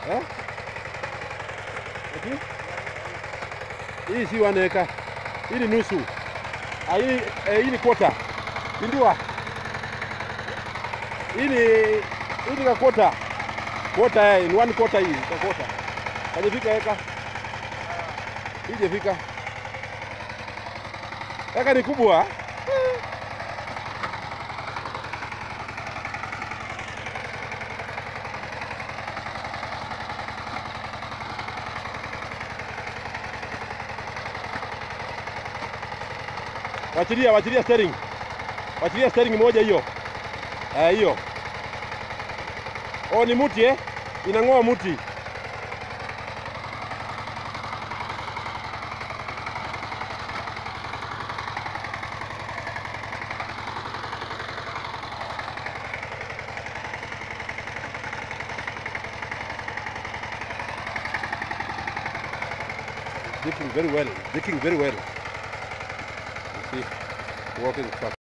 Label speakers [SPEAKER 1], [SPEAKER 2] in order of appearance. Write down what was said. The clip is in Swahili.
[SPEAKER 1] Eh? Ati? Hii si one acre. Hii ni nusu. Ah, hii, eh, hii ni quarter. Pindua. Hii ni hii ni ka quarter. Quarter eh, ni one quarter hii, ka quarter. Hajafika eka. Hii hajafika. Eka ni kubwa. Wachilia, wachilia steering. Wachilia steering moja hiyo. Eh, hiyo. Oh, ni muti eh? Inang'oa muti. Dipping very well. Dipping very well. You see, working fast.